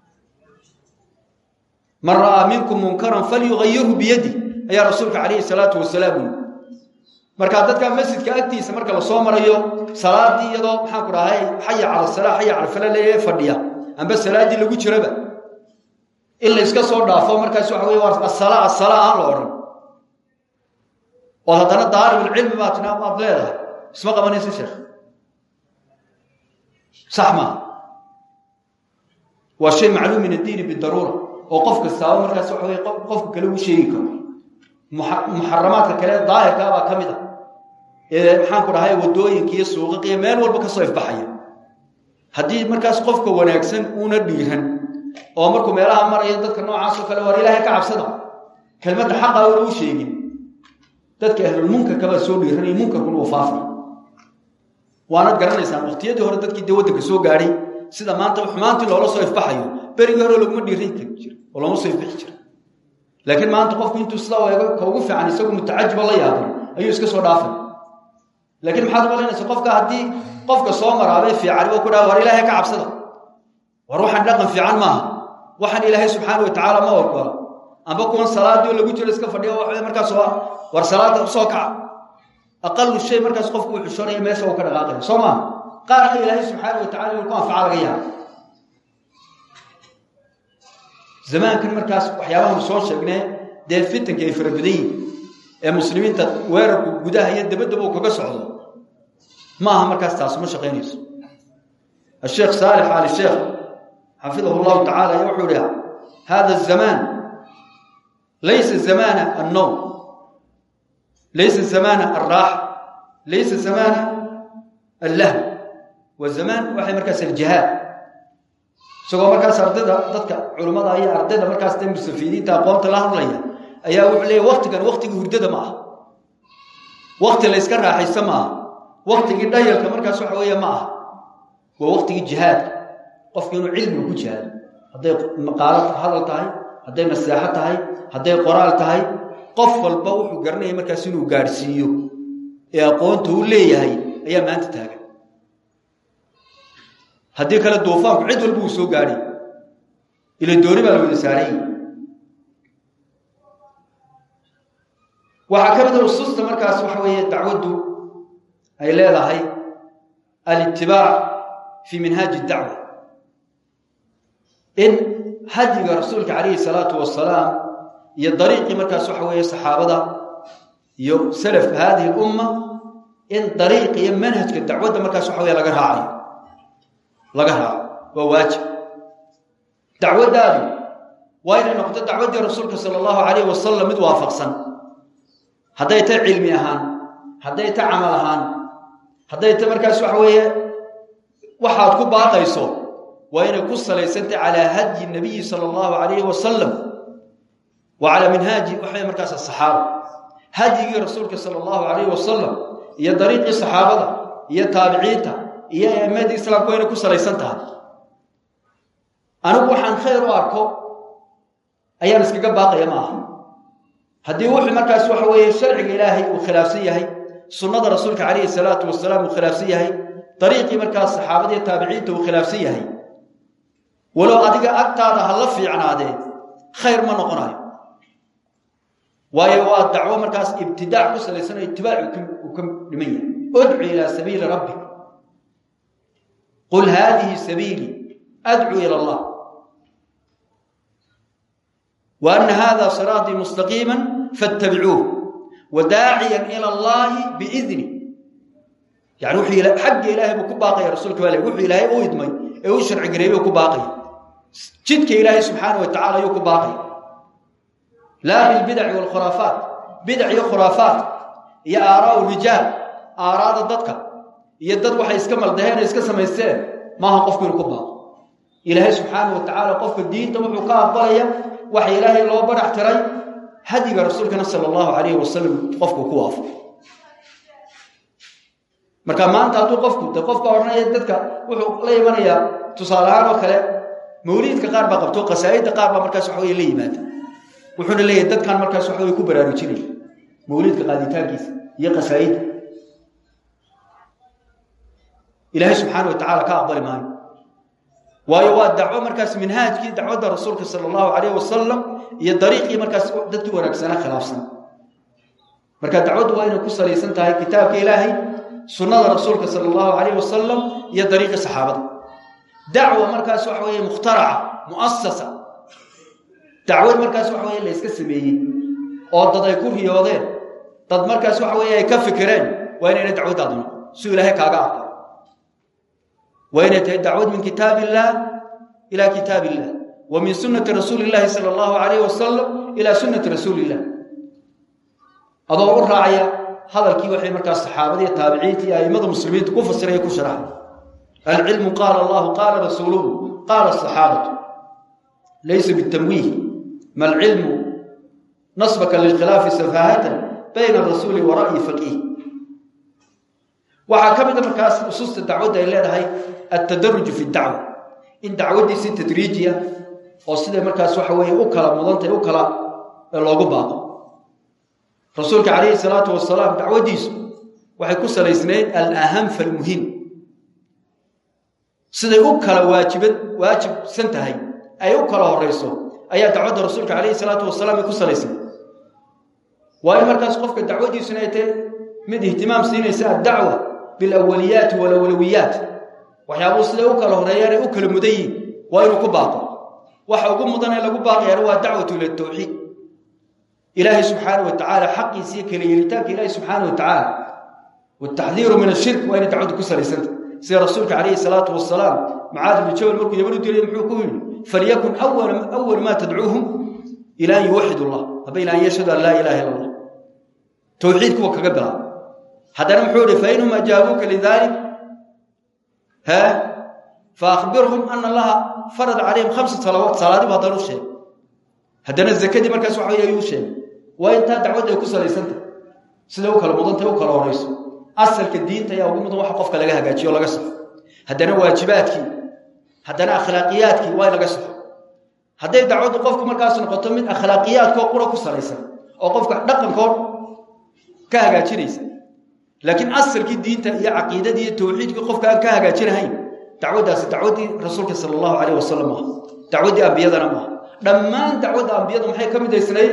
man ra'aa minkum munkaran falyugayirhu biyadi ayaa rasuulka calayhi salaatu wasalaam ui markaa dadka masjidka agtiisa marka la soo marayo salaadii iyadoo maxaan ku dhahay xaya cala salaa xaya cala fala leeyahe fadhiya amba salaaddii lagu jiraba in la iska soo dhaafo markaas waxa weye waa asala asala aan la odhan oo haddana daaribulcilmi baa tina aad leedahay isma qabanaysa sheekh sax maaha waa shay macluum min addiini bidaruura oo qof kastaaba markaas waxa weye qofka kale uu sheegi karo muxaramaadka kale daahirkaabaa ka mid a ee maxaan ku dhahay waddooyinka iyo suuqaqa iyo meel walba kasoo ifbaxaya haddii markaas qofka wanaagsan uuna dhiiran oo markuu meelaha maraya dadka noocaasoo kale war ilaahay ka cabsada kelmadda xaqa una u sheegin dadka ahlulmunkarka baa soo dhiiranaya munkarkuna uu faafay waanad garanaysaan waqtiyadii hore dadkii dee waddanka soo gaadhay sida maanta xumaantii loola soo ifbaxayo berigii hore laguma dhiiran jir oo looma soo ifbixi jira laakiin maanta qofku intuu sidaa eego ka ugu fiican isagu mutacajiba la yaabay ayuu iska soo dhaafay laakiin maxaad umalaynaysa qofka haddii qofka soo maraabee fiicani oo ku dhaha war ilaahay ka cabsada war waxaan dhaqan fiican maaha waxaan ilaahay subxaana wa tacaala ma ogola amba kuwan salaadii oo lagu jiro iska fadhiyo wa markaas war salaada usoo kaca aqalu shay markaas qofku uu xushoonaya meesha uu ka dhaqaaqaya soo maa qaarka ilaahay subxaana wa tacala inuu ku anfaca laga yaaba zamaankan markaas waxyaabahan soo sheegnee dee fitanka ay fara badan yihin ee muslimiinta weerarku gudaha iyo dabaddaba uu kaga socdo ma aha markaas taas ma shaqaynayso asheekh saalix ali sheekh xafidahu llahu tacala ayaa wuxuu ihi hada zamaan laysa zamaana annowm laysa zamaana alraaxa laysa zamaana allahm wa zamaan waxay markaas aljihaad isagoo markaas ardayda dadka culimmada iyo ardayda markaas de mustafiidiinta aqoonta la hadlaya ayaa wuxuu leeyahy waktigan waktigii hurdada ma aha wakti la yska raaxaysta ma aha waktigii dhayalka markaas waxa weeye ma aha waa waktigii jihaadka qofki inuu cilmiga ku jihaado hadday maqaalo hadal tahay hadday naseexo tahay hadday qoraal tahay qof walba wuxuu garanaya markaas inuu gaadhsiiyo ee aqoonta uu leeyahay ayaa maanta taagan haddii kale duufaanku cid walba uu soo gaadhay ila dooni baa la wada saarayy waxaa ka mid a usuusta markaas waxa weeye dacwaddu ay leedahay alitibaac fii minhaaji dacwa in hadiga rasuulka calayhi salaatu wasalaam iyo dariiqii markaas waxa weeye saxaabada iyo salaf haadihi lumma in dariiq iyo manhajka dacwadda markaas waxa weye laga raacayo laga raaco waa waajib dacwaddaadu waa inay noqoto dacwaddii rasuulka sala allahu calayhi wasalam mid waafaqsan hadday ta cilmi ahaan hadday ta camal ahaan hadday ta markaas waxa weeye waxaad ku baaqayso waa inay ku salaysantay calaa hadyi nabiyi sala allahu calayhi wasalam wa calaa minhaaji waxay markaas asaxaaba hadyigii rasuulka sala allahu calayhi wasalam iyo dariiqii saxaabada iyo taabiciinta iyo a'imadii islaamku waa inay ku salaysan tahay anigu waxaan khayr u arko ayaan iskaga baaqaya ma aha haddii wuxuu markaas waxa weeye sharciga ilaahay uu khilaafsan yahay sunnada rasuulka calayhi salaatu wasalaam uu khilaafsan yahay dariiqii markaas saxaabada iyo taabiciinta uu khilaafsan yahay walow adiga agtaada ha la fiicnaadee khayr ma noqonayo waayo waa dacwo markaas ibtidaac ku salaysanayo itibaac uu ka dhiman yahay udcu ilaa sabiili rabbik qul haadihi sabiilii adcuu ila allah wa ana hada siraatii mustaqiima fattabicuuh wadaaciyan ila allahi biidni yani wuxuu xagga ilaahay buu ku baaqaya rasuulka baa le wuxuu ilaahay u idmay ee u sharci gareeyey buu ku baaqaya jidka ilaahay subxaana wa tacala ayuu ku baaqaya laa bilbidaci waalkhuraafaat bidac iyo khuraafaat iyo aaraau rijaal aaraada dadka iyo dad waxay iska maldaheen ee iska samaysteen maaha qofku inuu ku baaqo ilaahay subxaana wa tacaala qofka diinta wuxuu ka aqbalaya waxa ilaahay loo barax tiray hadiga rasuulkana sala allahu calayhi wasalam qofku ku waafo marka maanta hadduu qofku de qofka odhanaya dadka wuxuu la imanayaa tusaale ahaan oo kale mawliidka qaar baa qabto qasaa'idda qaar baa markaas waxa weye la yimaada wuxuuna leeyahay dadkan markaas waxa weye ku baraarujinaya mawliidka qaaditaankiisa iyo qasaa'idda ilaahay subxaana wa tacaala ka aqbali maayo waayo waa dacwo markaas minhaajkii dacwadda rasuulka sala allahu calayh wasalam iyo dariiqii markaas dadkii wanaagsanaa khilaafsan marka dacwaddu waa inay ku salaysan tahay kitaabka ilaahay sunnada rasuulka sala allahu calayh wasalam iyo dariiqii saxaabada dacwa markaas waxa weeye mukhtaraca mu'asasa dacwad markaas waxa weye la yska sameeyey oo dad ay ku riyoodeen dad markaas waxa weeye ay ka fikireen waa inayna dacwaddaadu noqon suu ilaahay kaaga aqbalo waa inay tahay dacwad min kitaab illaah ila kitaab illah wa min sunnati rasuuli illaahi sala allahu calayh wasalam ila sunnati rasuuli illah adoo u raacaya hadalkii waxay markaas saxaabada iyo taabiciinta iyo a'immada muslimiinta ku fasiraya ku sharaxa alcilmu qaala allahu qaala rasuuluhu qaala asaxaabatu laysa bitamwiih ma alcilmu nasbaka lilkhilaafi safaahatan bayna arasuuli wa ra'yi faqiih waxaa ka mida markaas usuusta dacwadda ay leedahay altadaruju fi dacwa in dacwaddii si tadriijiya oo siday markaas waxa weeye u kala mudantay u kala loogu baaqo rasuulka calayhi salaatu wasalaam dacwaddiisu waxay ku salaysnayd alaham falmuhim siday u kala waajibad waajibsan tahay ay u kala horayso ayaa dacwadda rasuulka calayhi salaatu wasalaam ay ku salaysnayd waa in markaas qofka dacwaddiisuna ay tahay mid ihtimaam siinaysa addacwa bilawaliyaati walawlawiyaat waxyaabuu siday u kala horeeyaan ay u kala mudan yihin waa inuu ku baaqo waxa ugu mudan ee lagu baaqayaana waa dacwatu ila tawxiid ilaahay subxaana wa tacaala xaqiisa iyo kala yeelitaanka ilaahay subxaana wa tacaala wataxdiiru min ashirk waa inay dacwaddu ku salaysanta sida rasuulka calayhi salaatu wasalaam mucaad ibnu jabal markuu yaman u diray muxuu ku yidhi falyakun awal maa tadcuuhum ila an yuwaxid allah haba ila an yashhadu an laa ilaha illa allah towxiid kuwa kaga bilaaba haddana muxuu ihi fainhum ajaabuuka lidalik ha faakbirhum ana allaha farad calayhim khamsa salawaat salaadibu haddana u sheegay haddana zakadii markaas waxa wey ayuu sheegay waa intaa dacwadda ay ku salaysantah siday u kala mudantay u kala horayso asalka diinta ayaa ugu mudan waxa qofka laga hagaajiyo o laga saxo haddana waajibaadkii haddana akhlaaqiyaadkii waa in laga saxo hadday dacwaddu qofku markaas noqoto mid akhlaaqiyaadkoo qura ku salaysan oo qofka dhaqankood ka hagaajinaysa laakiin asalkii diinta iyo caqiidadii iyo tawxiidkii qofka aan ka hagaajinahayn dacwaddaasi dacwaddii rasuulka sala allahu calayh wasalam maaha dacwaddii ambiyadana maaha dhammaan dacwadda ambiyadu maxay ka midaysnayd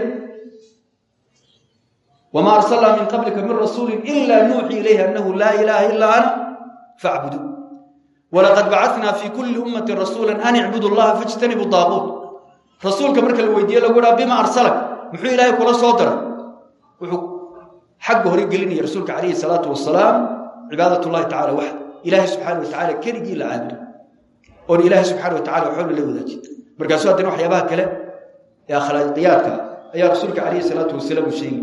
wamaa arsalnaa min qablika min rasuulin ilaa nuuxii ilayhi annahu laa ilaaha ilaa ana facbudu walaqad bacatnaa fii kulli ummatin rasuulan an icbudu llaha fajtanibu daaquut rasuulka marka la weydiiye lagu dhaha bima arsalak muxuu ilaahay kula soo daray wuxuu xagga hore gelinaya rasuulka calayhi salaatu wasalaam cibaadat llahi tacala waxda ilaahay subxaana wa tacala keligii la caabudo oon ilaahay subxana wa tacala waxba la wadaajin markaasuu haddana waxyaabaha kale ee akhlaaqiyaadka ayaa rasuulka calayhi salaatu wasalaam uu sheegay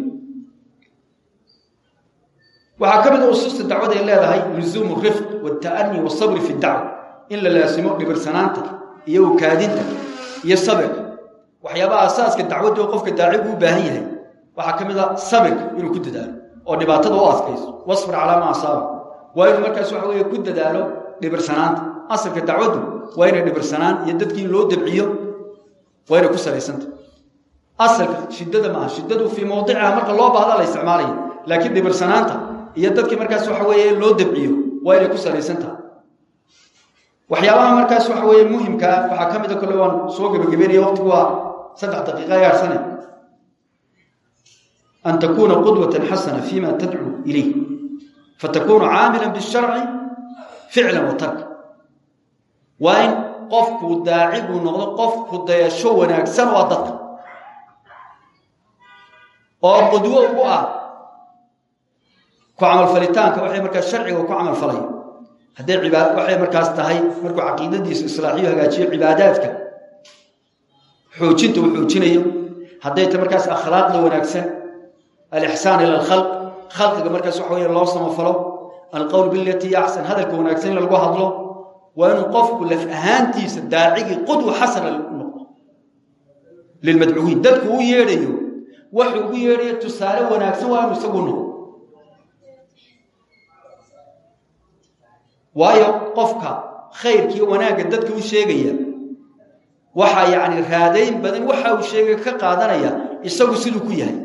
waxaa ka mid a usuusta dacwada ay leedahay luzuumu rifq waalta'ani wasabri fi dacwa in la laasimo dhibirsanaanta iyo ukaadinta iyo sabirka waxyaabaha asaaska dacwadda oo qofka daacigu u baahan yahay waxaa ka mid a sabirka inuu ku dadaalo oo dhibaatada u adkayso wasbir calaa maa asaaba waa inuu markaas waxa weeye ku dadaalo dhibirsanaanta asalka dacwaddu waa inay dhibirsanaan iyo dadkii loo dabciyo waa inay ku salaysanta asalka shiddada maaha shiddadu fii mawdiciha marka loo baahda la isticmaalaya laakiin dhibirsanaanta iyo dadkii markaas waxa weeye loo dabciyo waa inay ku salaysantaha waxyaabaha markaas waxa weeye muhimkaa waxaa ka mida kolle waan soo gebagabeynaya waqtigu waa saddex daqiiqa gaarsane an takuuna qudwatan xasana fima tadcuu ilayh fatakunu caamila bisharci ficlan wa tarka waa in qofku daaciguu noqdo qofku dayasho wanaagsan waa dadka oo qudwo ugu ah ku camalfalitaanka waxay markaas sharciga ku camalfalaya hadday cibaad waxay markaas tahay markuu caqiidadiisa islaaxiyo hagaajiyo cibaadaadka xoojinta uu xoojinayo hadday tahay markaas akhlaaqda wanaagsan alixsaan ila alkhalq khalqiga markaas waxa weeye loo samafalo alqowl bilatii axsan hadalka wanaagsan in lagu hadlo waa inuu qofku laf ahaantiisa daacigii qudwa xasana noqdo lilmadcuwiin dadku u yeedhayo waxuu ugu yeedhayo tusaale wanaagsan waa inuu isagu noqdo waayo qofka khayrkiiyo wanaagga dadka u sheegaya waxaa yacni raadayn badan waxa uu sheegay ka qaadanaya isagu siduu ku yahay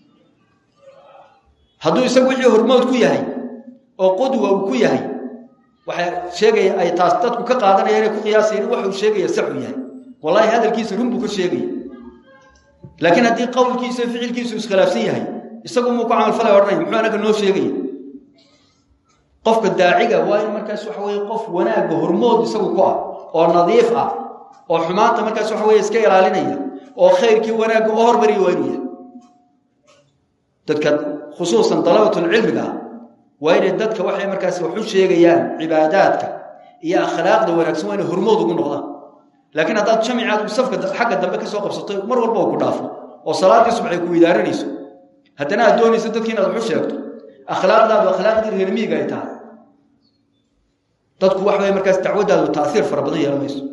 hadduu isagu wixii hormood ku yahay oo qudwa uu ku yahay waxay sheegaya ay taas dadku ka qaadanaya inay ku qiyaasayeen waxa uu sheegaya saxuu yahay wallahi hadalkiisa run buu ka sheegaya laakiin haddii qowlkiisa ficilkiisu iskhilaafsan yahay isagu muu ku camalfalay odhanaya muxuu anaga noo sheegaya qofka daaciga waa in markaas waxa weye qof wanaagga hormood isagu ku ah oo nadiif ah oo xumaanta markaas waxa weye iska ilaalinaya oo khayrkii wanaagga u hormariya waa inuu yahay dadka khusuusan dalabatulcilmiga ah waa inay dadka waxay markaas wax u sheegayaan cibaadaadka iyo akhlaaqda wanaagsan waa inay hormood ugu noqdaan laakiin haddaad jamicaad safka xagga dambe ka soo qabsato mar walba oo ku dhaafo oo salaadii subax ay ku idaaranayso haddana aad doonayso dadki inaad wax u sheegto akhlaaqdaadu akhlaaqdii reermiiga ay tahay dadku wax way markaas dacwaddaadu taaiir fara badan yeelan mayso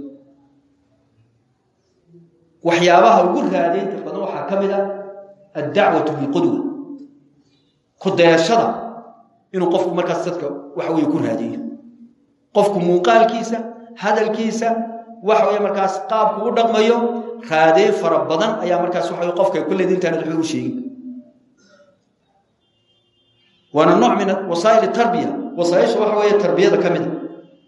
waxyaabaha ugu raadaynta badan waxaa ka mid a addacwatu bilqudwa ku dayashada inuu qofku markaas dadka waxa weye ku raadiyo qofku muuqaalkiisa hadalkiisa waxa weye markaas qaabku u dhaqmayo raadeyn fara badan ayaa markaas waxa qofka kulleed intaanad waxba u sheegin waana nooc min wasaa'il tarbiya wasaaisha waxa weeye tarbiyada ka mida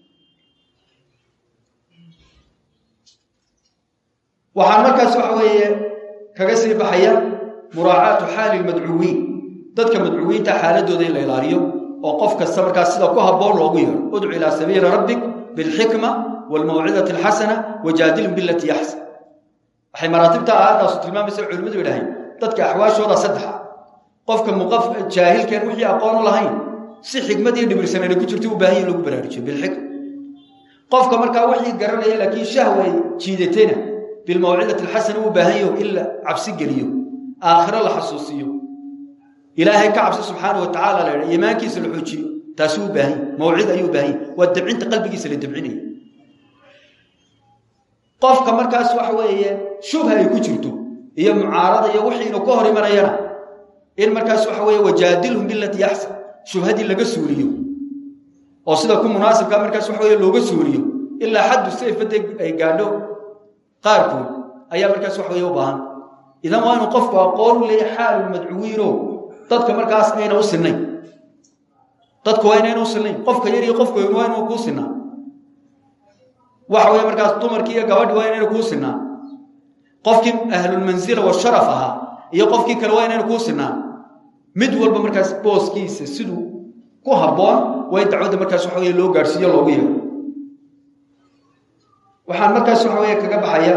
waxaan markaas waxa weeye kaga sii baxaya muraacaatu xaali lmadcuwiin dadka madcuwiinta xaaladooda in la ilaaliyo oo qof kasta markaas sida ku habboon loogu yeero udcu ilaa sabiili rabbik bilxikma waalmawcidati alxasana wajaadilhum bilatii axsan waxay maraatibta aayadaasu tilmaamaysa culimmadu yidhaaheen dadka axwaashooda saddexa qofka muqaf jaahilkeen wixii aqoon u lahayn si xikmad iyo dhibirsanayna ku jirto u baahan in lagu baraarujiyo bilxikma qofka markaa wixii garanaya laakiin shahwa ay jiidatayna bilmawcidati alxasana uu baahan yaho in la cabsi geliyo aakhiro la xasuusiyo ilaahay ka cabsi subxaana wa tacala la ydha iimaankiisa la xoojiyo taasuu u baahan yahy mawcid ayuu u baahan yahy waa dabcinta qalbigiisa la dabcinaya qofka markaas waxa weeye shubha ay ku jirto iyo mucaarada iyo wixiinu ka hor imanayana in markaas waxa weeye wajaadilhum bilatii axsan shubhadii laga suuriyo oo sida ku munaasibka markaas waxa weye looga suuriyo ilaa xaddu sayfade ay gaadho qaarkood ayaa markaas wax weeye u baahan idan waa inuu qofku aqoon u leeyahy xaalu madcuwiino dadka markaas ayna u sinnayn dadku waa inayna u sinnayn qofka yar iyo qofka weyn waa inuu kuu sinaa waxa weeye markaas dumarkii iyo gabadhi waa inayna kuu sinaa qofkii ahlulmansila washaraf ahaa iyo qofkii kale waa inayna kuu sinaa mid walba markaas booskiisa siduu ku habboon waa in dacwadda markaas waxa weye loo gaadhsiiyo loogu yeero waxaan markaas waxa weeye kaga baxaya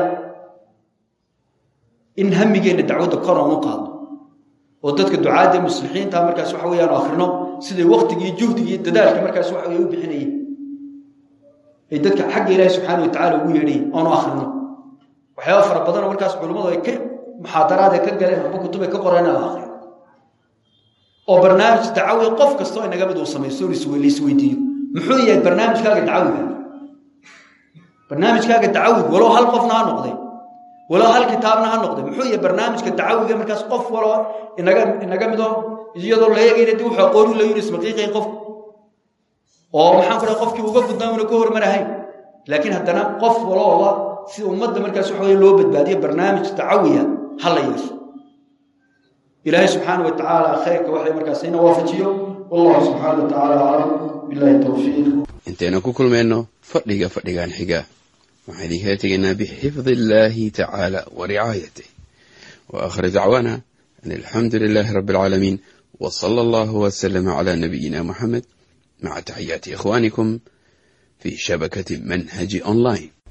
in hamigeenna dacwadda kor oonu qaadno oo dadka ducaadda muslixiinta markaas waxa weeyaan akhrino siday waktigii juhdigii dadaalka markaas waxa weye u bixinayeen ay dadka xagga ilaahi subxaana wa tacala ugu yeedhayen oonu akhrino waxyaaba fara badanoo markaas culimmadu ay ka muxaadaraad ay ka galeen amba kutub ay ka qoreen la akriyo oo barnaamij dacawi qof kastoo inaga mid uu samaysto laisweydiiyo muxuu yahay barnaamijkaaga dacawiga barnaamijkaaga dacawiga walow hal qofna ha noqday walow hal kitaabna ha noqday muxuu yahay barnaamijka dacawiga markaas qof waloo inaga inaga mido iyadoo la eegayna dib wuxuu aqoon u leeyihin ismaqiiqay qofku oo maxaan ku dhahay qofkii uga gudnaa una ka hormarahayn laakiin haddana qof walooba si ummadda markaas waxa weye loo badbaadiyo barnaamij dacawiya ha la yeesho ilaahay subxaana wa tacaala khayrka waxay markaas ina waafajiyo wallahu subxaana wa tacaala aclam billahi towfiiq intaynu ku kulmayno fadhiga fadhigan xiga waxaan idinkala tegaynaa bixifdi illaahi tacaala wa ricaayatih wa aakhir dacwaana an alxamdu lilaahi rabbi alcaalamiin wa sala allahu wasalama calaa nabiyina muxamed maca taxiyaati ikhwaanikum fi shabakati manhaji online